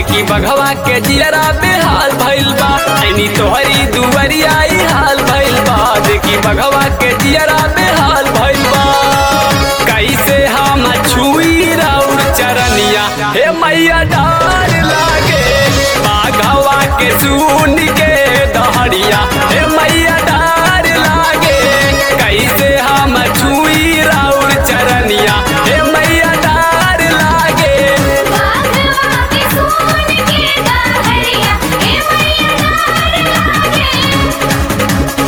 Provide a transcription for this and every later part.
देखी बघवा के जियरा बेहाल भइल बा ऐनी तोहरी दुवरिया ई हाल भइल बा देखी बघवा के जियरा बेहाल भइल बा कैसे हम छुई राउर चरनिया हे मैया डार लागे बाघवा के सुन के दहड़िया हे मैया डार लागे कैसे हम छुई राउर चरनिया हे मैया डार लागे बाघवा के सोन के दहरिया हे मैया डार लागे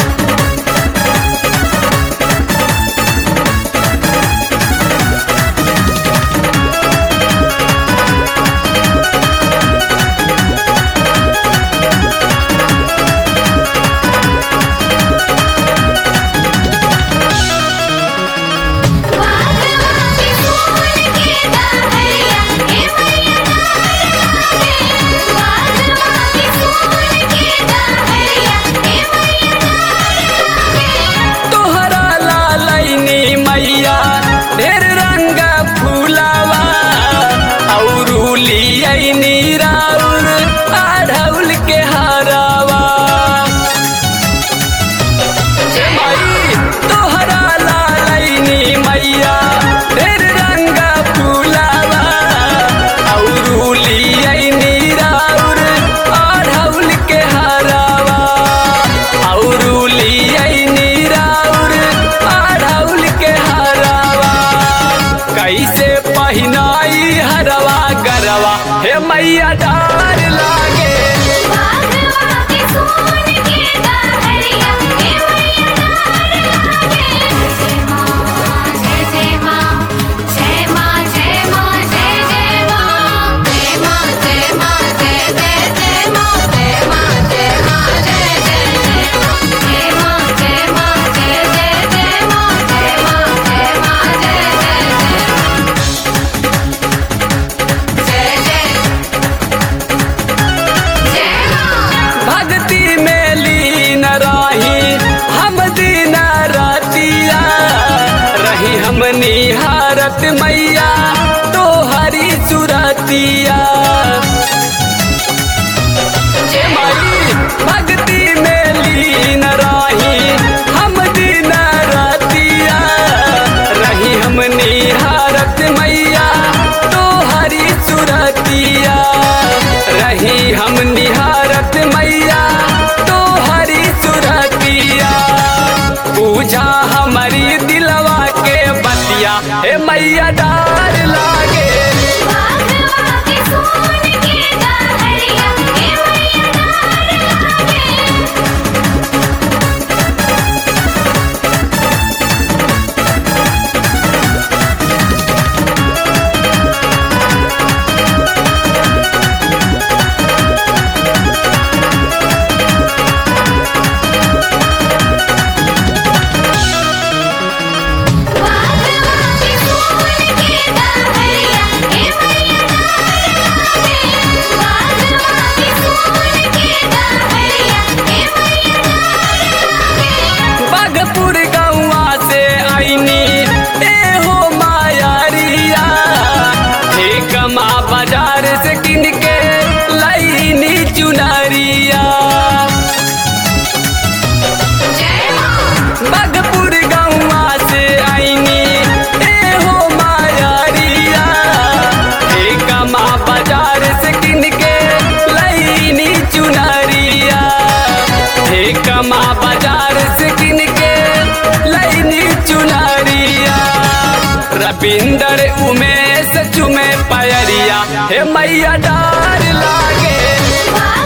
बाघवा के सोन के दहरिया हे मैया डार लागे बाघवा के सोन के दहरिया हे मैया डार लागे तोहरा लालैनी मैया ढेर रंग फूलावा औरूली ऐनी राउर आढ़ौल के हरावा ए माई तोहरा लालैनी मैया ढेर रंग फूलावा औरूली ऐनी राउर आढ़ौल के हरावा औरूली ऐनी राउर आढ़ौल के हरावा कैसे पहिनाई हरवा गरवा हे मैया डार लागे बाघवा के सोन के दहरिया हे मैया डार लागे जय मां जय जय मां जय मां जय मां जय जय मां जय मां जय मां जय जय जय मां जय मां जय मां जय जय जय मां जय मां जय मां जय जय जय मां जय मां जय मां जय जय जय जय जय मां भक्ति में लीन रही हम दिन रतिया रही हम निहारत मैया तो हरी सुरतिया ए माई भक्ति में लीन रही हम दिन रतिया रही हम निहारत मैया तो हरी सुरतिया रही हम निहारत मैया तो हरी सुरतिया पूजा हमारी दिलवा के बतिया हे मैया डार लागे बाघवा के सोन के दहरिया हे मैया डार लागे बाघवा के सोन के दहरिया हे मैया डार लागे बाघवा के सोन के दहरिया हे मैया डार लागे बागपुर गौवा से आईनी ए हो मायारिया हे कमा बाजार से किन के लईनी चुनरिया जय मां बागपुर गौवा से आईनी ए हो मायारिया हे कमा बाजार से किन के लईनी चुनरिया हे कमा बाजार से किन के लईनी चुनरिया रविंदर उमेश चुमे पयरिया हे मैया डार लागे बाघवा